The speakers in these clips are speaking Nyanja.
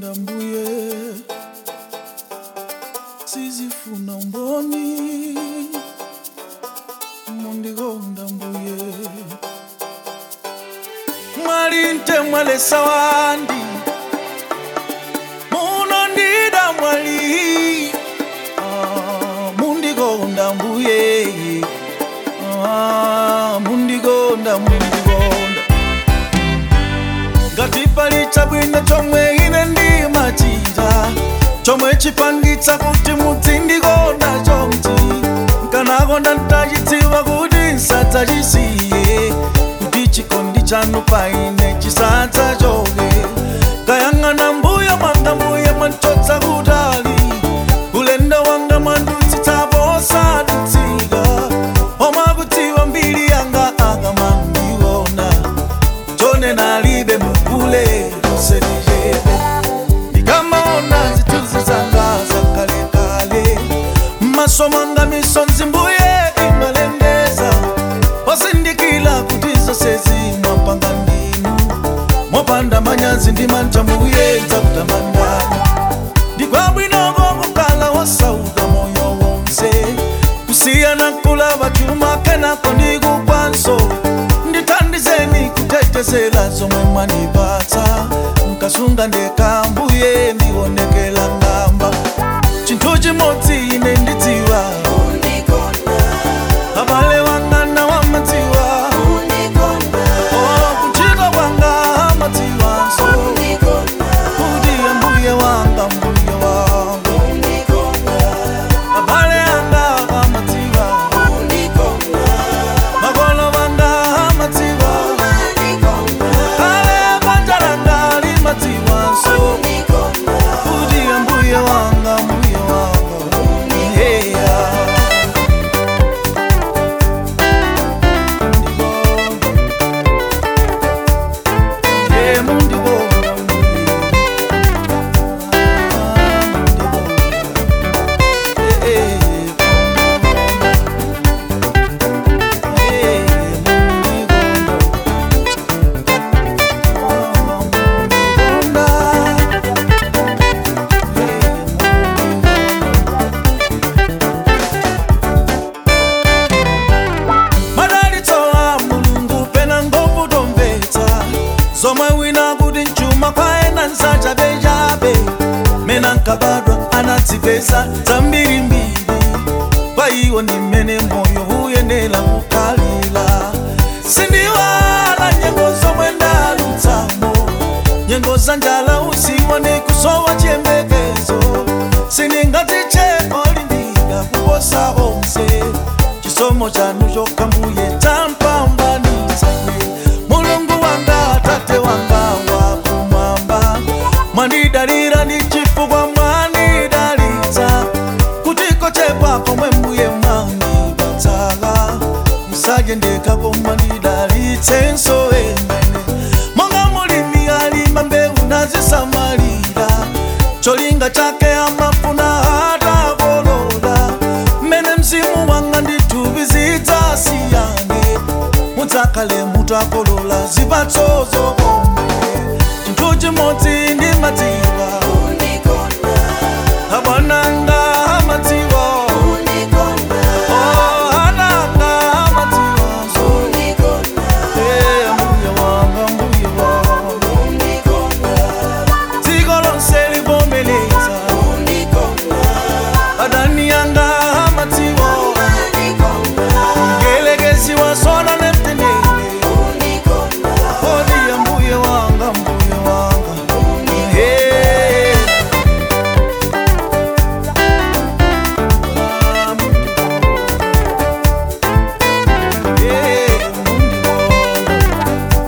mundikonda mbuye sizifuna mboni mundikonda mbuye mwalinte mwalesa wandi munondida mwali Ah, mundikonda mbuye Ah, mundikonda mundikonda ngati pali chabwino chomwe ine ndimachita chomwe chipangitsa kuti mudzindikonda chomchi nkanakonda ntachidziwa kuti nsadzachisiye kuti chikondi chanu paine chisadzachoke kayang'ana mbuya mwanga mbuya mwantotsa kutali ulendo wanga mwandutsitsapo osadutsika omwakudziwa mbiri yanga akamandiona chone nalibe mukule kuselijebe ndikamaona zituzi zanga zakalekale maso mwanga misonzi mbuye imalengeza osindikila kuti zose zimwapanga ndinu mopanda manyazi ndimanja mbuye nzakutamandani ndikwabwinoko kukala wasauka moyo wonse kusiyana kulava chuma kenako ndikukwanso ndithandizeni kutetezela zomwe mwanipatsa nkasunga ndeka mbuye ndionekela ngamba chinthu chimodzi ine ndidziwa abale wangana wamadziwa Oh, kuchita kwanga amadziwanso kuti mbuye wanga mbuye wangu abale anga amadziwa makolo wanga amadziwa kale banja langa limadziwanso kuti mbuye wanga mbuye wanga yeah. Yeah, mundikonda mbuye. Ah, mundikonda. Eh, eh, madalitsowa mulungu pena ngovu tomvetsa zomwe wina kuti mchuma kwaena nsachabechabe mena nkabadwa anadzipesa zambirimbiri kwa iwo ndi mmene moyo uyenera kukhalira sindiwala nyengo zomwe ndalutsamo nyengo za njala usiwo ndi kusowa chiyembekezo sindingatiche olimbika kuposa onse chisomo chanu chokha mbuye champambanitsane mulungu wanga atate wanga wakumwamba mwandidalira ndi chifukwa mwandidalitsa kutiko chepa komwe mbuye mwandipatsala musajendeka komwe ndidalitsenso emene monga mulimi alima mbewu nazisamalira cholinga chake amafuna atakolola mmene mzimu wanga ndithupi zidzasiyane mudzakhale mutakolola zipatso zokoma chinthu chimodzi ndimadziwa abwananga amadziwa Oh, ananga amadziwanso Eh, mbuye wanga mbuye wanga dziko lonse livomeleza adani yanga amadziwa ngelekezi wasona nemtendere odi ya mbuye wanga mbuye wanga Hey. Ah, Yeah, mundikonda.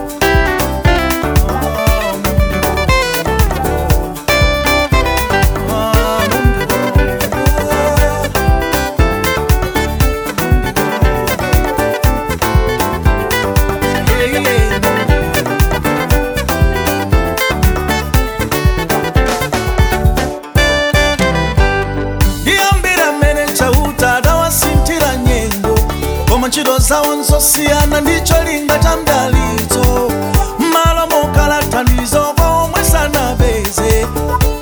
Ah, mundikonda. Ah, mundikonda. Yeah, yeah. ndiyambira mmene chauta adawasintira nyengo koma ntchito zawo nzosiyana ndicho linga cha mdalitso m'malo mokhala thandizo komwe sanapeze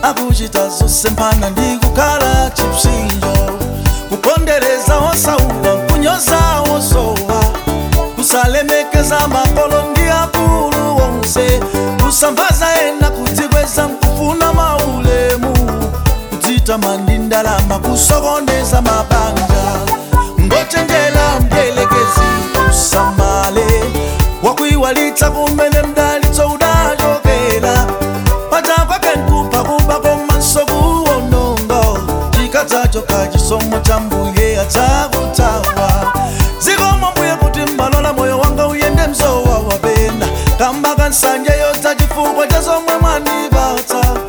kulemekeza makolo ndi akulu onse kusambaza ena kudzikweza mkufuna maulemu kudzitama ndi ndalama kusokoneza mabanja ngochenjera mdierekezi usamale wakuiwalitsa kumene mdalitso udachokera paja kwake nkupha kuba komanso kuwononga chikadzachoka chisomo cha mbuye adzakutawa zikomo mbuye kuti mmalola moyo wanga uyende mzowa wapenda kamba kansanje yodza chifukwa cha zomwe mwandipatsa